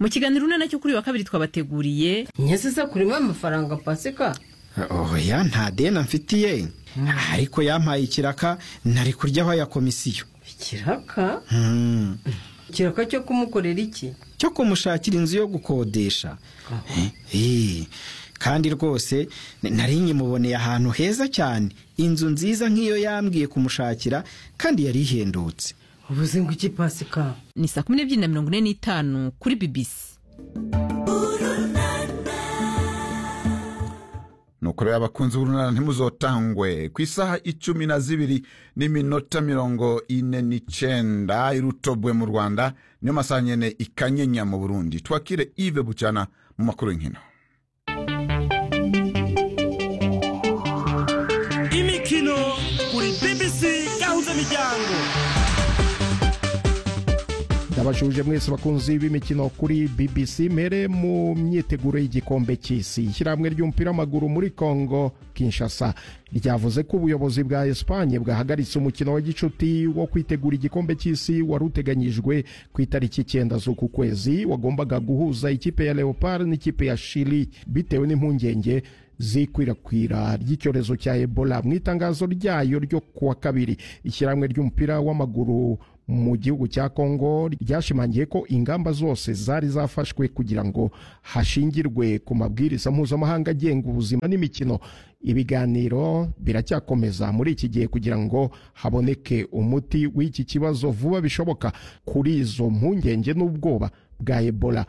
mu kiganiro une nacyo kuri wa kabiri twabateguriye nyasiza kuri we amafaranga pasika oya nta deni amfitiye ariko yampaye ikiraka ntari kuryaho ya komisiyo ikiraka Hmm. ikiraka cyo kumukorera iki cyo kumushakira inzu yo gukodesha Eh, kandi rwose n- nari nyimuboneye ahantu heza cyane inzu nziza nk'iyo yambwiye kumushakira kandi yari ihendutse ubuze ngo iki pasika ni saa kumi n'ebyiri na mirongo ine n'itanu kuri bibisi nukuri abakunzi b'urunana ntimuzotangwe ku isaha icumi na zibiri n'iminota mirongo ine n'icenda irutobwe mu rwanda niyo masaha nyene ikanyenya mu burundi twakire ive bucana mu makuru y'inkino imikino kuri bbc gahuzamiryango ndabashuje mwese abakunzi b'imikino kuri bbc mere mu myiteguro y'igikombe cy'isi ishyirahamwe ry'umupira w'amaguru muri congo kinshasa ryavuze ko ubuyobozi bwa esipanye bwahagaritse umukino wa gicuti wo kwitegura igikombe cy'isi wari uteganyijwe ku itariki icyenda z'uku kwezi wagombaga guhuza ikipe ya leopard n'ikipe ya shili bitewe n'impungenge zikwirakwira ry'icyorezo cya ebola mu itangazo ryayo ryo kuwa kabiri ishyirahamwe ry'umupira w'amaguru mu gihugu cya kongo ryashimangiye ko ingamba zose zari zafashwe kugira ngo hashingirwe ku mabwiriza mpuzamahanga agenga ubuzima n'imikino ibiganiro biracyakomeza muri iki gihe kugira ngo haboneke umuti w'iki kibazo vuba bishoboka kuri izo mpungenge n'ubwoba bwa ebola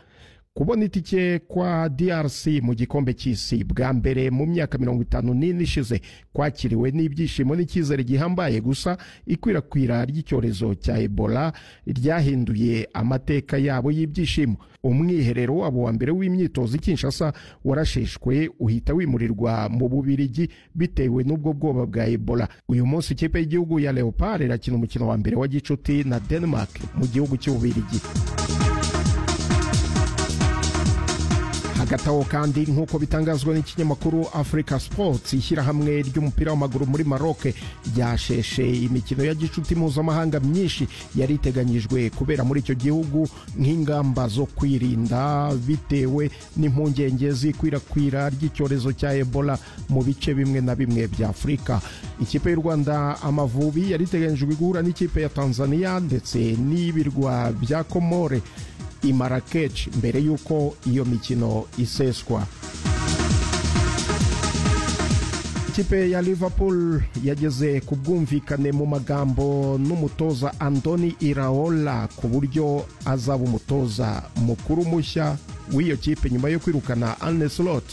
kubona itike kwa DRC mu gikombe cy'isi bwa mbere mu myaka mirongo itanu n'ine ishize kwakiriwe n'ibyishimo n'icyizere gihambaye gusa ikwirakwira ry'icyorezo cya Ebola ryahinduye amateka yabo y'ibyishimo umwiherero wabo wa mbere w'imyitozo i Kinshasa warasheshwe uhita wimurirwa mu Bubirigi bitewe n'ubwo bwoba bwa Ebola uyu munsi ikipe y'igihugu ya Leopard irakina umukino wa mbere wa gicuti na Denmark mu gihugu cy'Ububirigi hagati aho kandi nk'uko bitangazwa n'ikinyamakuru africa sports ishyirahamwe ry'umupira w'amaguru muri maroc ryasheshe imikino ya gicuti mpuzamahanga myinshi yari iteganyijwe kubera muri icyo gihugu nk'ingamba zo kwirinda bitewe n'impungenge z'ikwirakwira ry'icyorezo cya ebola mu bice bimwe na bimwe bya afurika ikipe y'u rwanda amavubi yari iteganyijwe guhura n'ikipe ya tanzania ndetse n'ibirwa bya komore i Marrakech mbere y'uko iyo mikino iseswa ikipe ya liverpool yageze ku bwumvikane mu magambo n'umutoza andoni iraola ku buryo azaba umutoza mukuru mushya w'iyo kipe nyuma yo kwirukana Arne Slot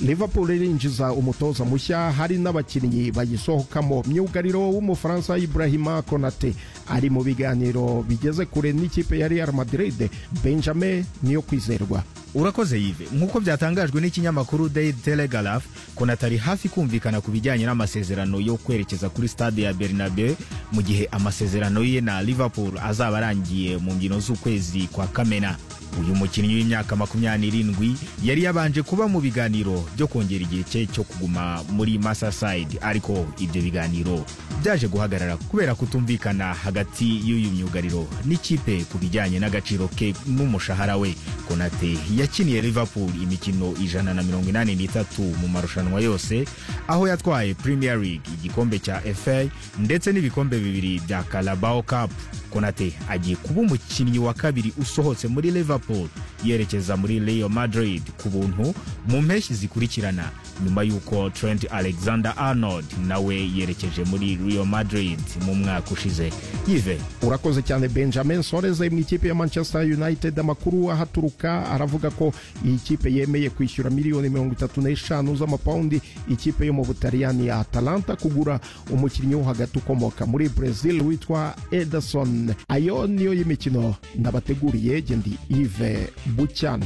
liverpool irinjiza umutoza mushya hari n'abakinnyi bayisohokamo myugariro w'umufaransa ibrahima konate ari mu biganiro bigeze kure n'ikipe ya real madrid benjamin niyo kwizerwa urakoze yive nk'uko byatangajwe n'ikinyamakuru daily telegraph konata ari hafi kumvikana ku bijyanye n'amasezerano yo kwerekeza kuri stade ya bernabe mu gihe amasezerano ye na liverpool azaba arangiye mu mbyino z'ukwezi kwa kamena uyu mukinnyi w'imyaka makumyabiri n'irindwi yari yabanje kuba mu biganiro byo kongera igihe cye cyo kuguma muri masaside ariko ibyo biganiro byaje guhagarara kubera kutumvikana hagati y'uyu myugariro n'ikipe ku bijyanye n'agaciro ke n'umushahara we konate yakiniye liverpool imikino ijana na mirongo inani n'itatu mu marushanwa yose aho yatwaye premier league igikombe cya fa ndetse n'ibikombe bibiri bya carabao cup konate agiye kuba umukinnyi wa kabiri usohotse muri liverpool yerekeza muri real madrid ku buntu mu mpeshyi zikurikirana nyuma y'uko trent alexander arnold nawe yerekeje muri real madrid mu mwaka ushize yive urakoze cyane benjamin soares mu ikipe ya manchester united amakuru ahaturuka aravuga ko iyi kipe yemeye kwishyura miliyoni mirongo itatu n'eshanu z'amapawundi ikipe yo mu butaliyani ya atalanta kugura umukinnyi wo hagati ukomoka muri brazil witwa ederson ayo niyo y'imikino nabateguriye gendi ive bucyana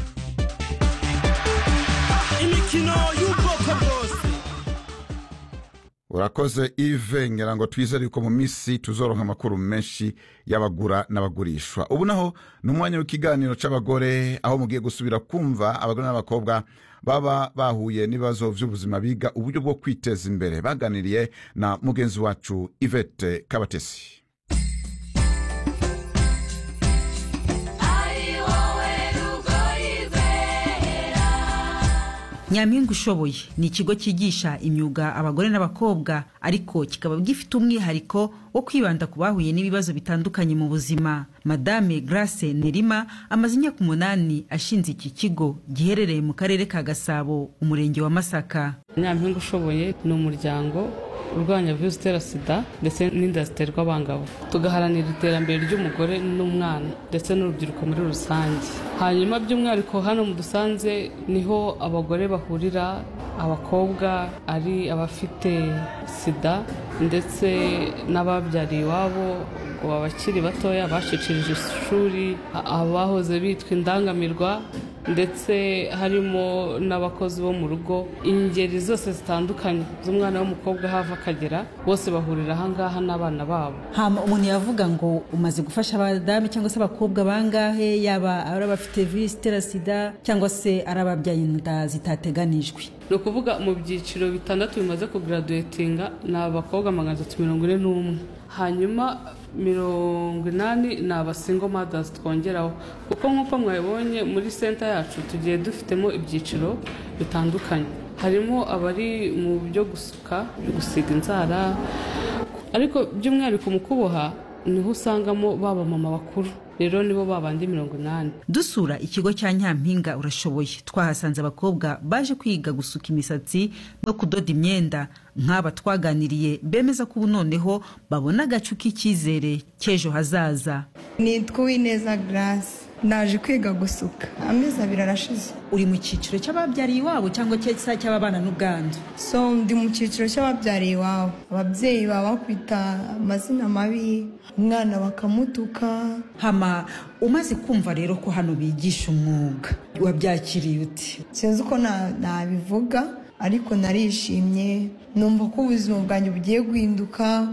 imikino y'ubwoko bwose urakoze ive ngira ngo twizere yuko mu minsi tuzoronka amakuru menshi y'abagura n'abagurishwa ubu naho ni umwanya w'ikiganiro cy'abagore aho mugiye gusubira kumva abagore n'abakobwa baba bahuye n'ibibazo by'ubuzima biga uburyo bwo kwiteza imbere baganiriye na mugenzi wacu ivete kabatesi ari wowe rugoyi nyampinga ushoboye ni ikigo cyigisha imyuga abagore n'abakobwa ariko kikaba gifite umwihariko wo kwibanda ku bahuye n'ibibazo bitandukanye mu buzima madame grace nerima amaze imyaka umunani ashinze iki kigo giherereye mu karere ka gasabo umurenge wa masaka nyampinga ushoboye ni umuryango urwanya virusi itera sida ndetse n'inda ziterwa abangavu tugaharanira iterambere ry'umugore n'umwana ndetse n'urubyiruko muri rusange hanyuma by'umwihariko hano mu dusanze niho abagore bahurira abakobwa ari abafite sida ndetse n'ababyariye iwabo ngo abakiri batoya bacicirije ishuri a- abahoze bitwa indangamirwa ndetse harimo n'abakozi bo mu rugo ingeri zose zitandukanye z'umwana w'umukobwa hava akagera bose bahurira aha ngaha n'abana babo hama umuntu yavuga ngo umaze gufasha abadamu cyangwa se abakobwa bangahe yaba ari abafite virusi itera sida cyangwa se ari ababyaye inda zitateganijwe ni ukuvuga mu byiciro bitandatu bimaze kugaraduwetinga ni abakobwa magana atatu mirongo ine n'umwe hanyuma mirongo inani ni abasingo madazi twongeraho kuko nk'uko mwabibonye muri senta yacu tugiye dufitemo ibyiciro bitandukanye harimo abari mu byo gusuka gusiga inzara ariko by'umwihariko mu kuboha niho usangamo baba mama bakuru rero nibo babandi mirongo inani dusura ikigo cya nyampinga urashoboye twahasanze abakobwa baje kwiga gusuka imisatsi no kudoda imyenda nk'aba twaganiriye bemeza ko ubu noneho babona agacu k'icyizere cy'ejo hazaza nitwa uwineza garasi naje kwiga gusuka amezi abiri arashize uri mu cyiciro cy'ababyariye iwabo cyangwa cyangwa cy'ababana n'ubwandu so ndi mu cyiciro cy'ababyariye iwabo ababyeyi baba bakwita amazina mabi umwana bakamutuka hama umaze kumva rero ko hano bigisha umwuga wabyakiriye uti sinzi uko na- nabivuga ariko narishimye numva ko ubuzima bwanjye bugiye guhinduka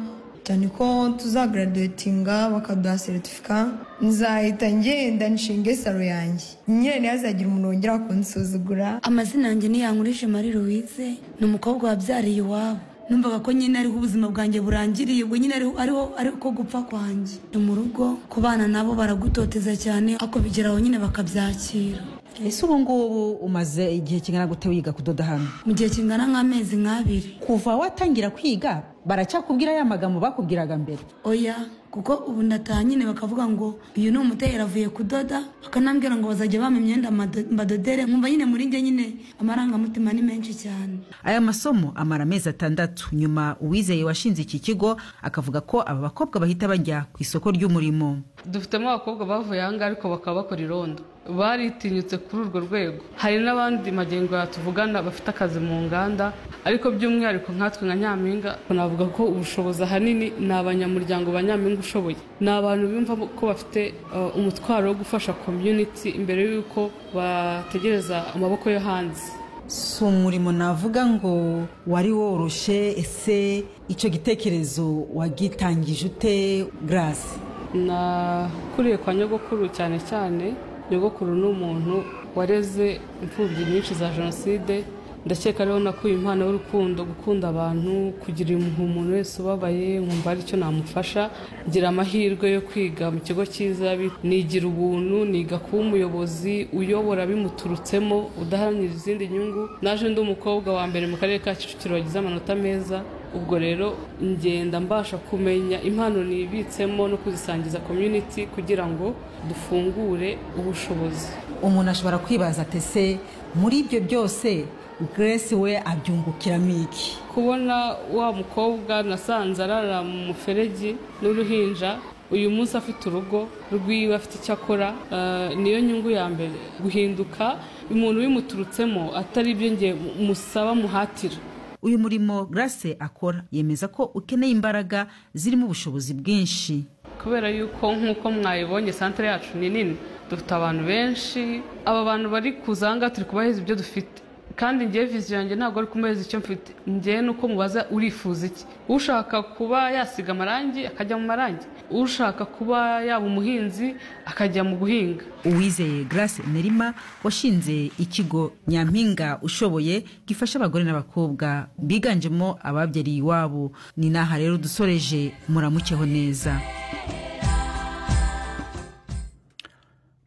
cyane ko tuzagaraduwetinga bakaduha seritifika nzahita ngenda nshinge saro yanjye nyine ntihazagira umuntu wongera kunsuzugura amazina yanjye ni yankurije marie louise ni umukobwa wabyariye iwabo numvaga ko nyine ariho ubuzima bwanjye burangiriye ubwo nyine ariho ariho ariko gupfa kwanjye ni mu rugo ku bana nabo baragutoteza cyane ako bigeraho nyine bakabyakira ese ubu ngubu umaze igihe kingana gute wiga kudoda hano mu gihe kingana nk'amezi nk'abiri kuva watangira kwiga baracyakubwira ya magambo bakubwiraga mbere oya kuko ubu ndataha nyine bakavuga ngo uyu ni umutera avuye kudoda bakanambwira ngo bazajya bampa imyenda mado- mbadodere nkumva nyine muri njye nyine amarangamutima ni menshi cyane aya masomo amara amezi atandatu nyuma uwizeye washinze iki kigo akavuga ko aba bakobwa bahita bajya ku isoko ry'umurimo dufitemo abakobwa bavuye aha ngaha ariko bakaba bakora irondo baritinyutse kuri urwo rwego hari n'abandi magengo yatuvugana bafite akazi mu nganda ariko by'umwihariko nkatwe nka nyampinga navuga ko ubushobozi ahanini ni abanyamuryango ba nyampinga ushoboye ni abantu bumva ko bafite uh, umutwaro wo gufasha community imbere y'uko bategereza amaboko yo hanze si umurimo navuga ngo wari woroshe ese icyo gitekerezo wagitangije ute garasi nakuriye kwa nyogokuru cyane cyane nyogokuru ni umuntu wareze imfubyi nyinshi za jenoside ndakeka ariho nakuye impano y'urukundo gukunda abantu kugira impuhwe umuntu wese ubabaye nkumva ari cyo namufasha ngira amahirwe yo kwiga mu kigo cyiza bi- nigira ubuntu niga kuba umuyobozi uyobora bimuturutsemo udaharanira izindi nyungu naje ndi umukobwa wa mbere mu karere ka kicukiro wagize amanota meza ubwo rero ngenda mbasha kumenya impano nibitsemo no kuzisangiza community kugira ngo dufungure ubushobozi umuntu ashobora kwibaza atese muri ibyo byose garasi we abyungukiramo iki kubona wa mukobwa nasanze arara mu muferegi n'uruhinja uyu munsi afite urugo rwiwe afite icyo akora eh, niyo nyungu ya mbere guhinduka umuntu bimuturutsemo atari ibyo nge musaba muhatira uyu murimo grace akora yemeza ko ukeneye imbaraga zirimo ubushobozi bwinshi kubera yuko nk'uko mwayibonye santere yacu ni nini dufite abantu benshi aba bantu bari kuzanga turi kubaheza ibyo dufite kandi ngewe viziyo yanjye ntabwo ari kumubaheza icyo mfite ngewe ni uko mubaza urifuza iki ushaka kuba yasiga amarangi akajya mu marangi ushaka kuba yaba umuhinzi akajya mu guhinga uwizeye grace nerima washinze ikigo nyampinga ushoboye gifasha abagore n'abakobwa biganjemo ababyariye iwabo ni n'aha rero dusoreje muramukeho neza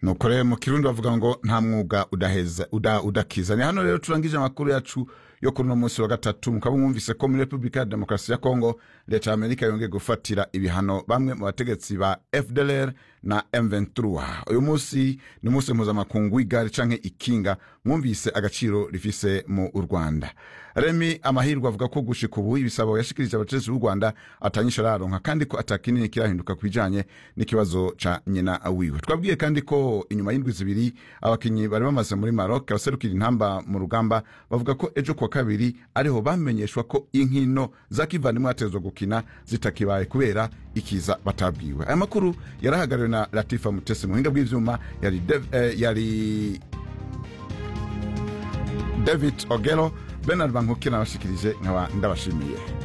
nuko rero mu kirundi bavuga ngo nta mwuga udaheza uda- udakiza ni hano rero turangije amakuru yacu yo kuri uno munsi wa gatatu mukaba mwumvise ko muri repubulika ya demokarasi ya kongo leta ya amerika yongeye gufatira ibihano bamwe mu bategetsi ba fdlr na m23 uyu munsi ni umunsi mpuzamakungu w'igare canke ikinga mwumvise agaciro rifise mu rwanda remi amahirwe avuga ko gushika ubu ibisabo yashikirije abatetsi b'u rwanda atanyisha araronka kandi ko atakinini kirahinduka ku bijanye n'ikibazo ca nyina wiwe twabwiye kandi ko inyuma y'indwi zibiri abakinyi bari bamaze muri maroc abaserukira intamba mu rugamba bavuga ko ejo kuwa kabiri ariho bamenyeshwa ko inkino za kivandimwe batezwa gukina zitakibaye kubera ikiza batabwiwe aya makuru yarahagarariwe na latifa mutesi muhinga bw'ivyuma yari, Dev- eh, yari david ogero bernard bankukira abashikirije nkaba ndabashimiye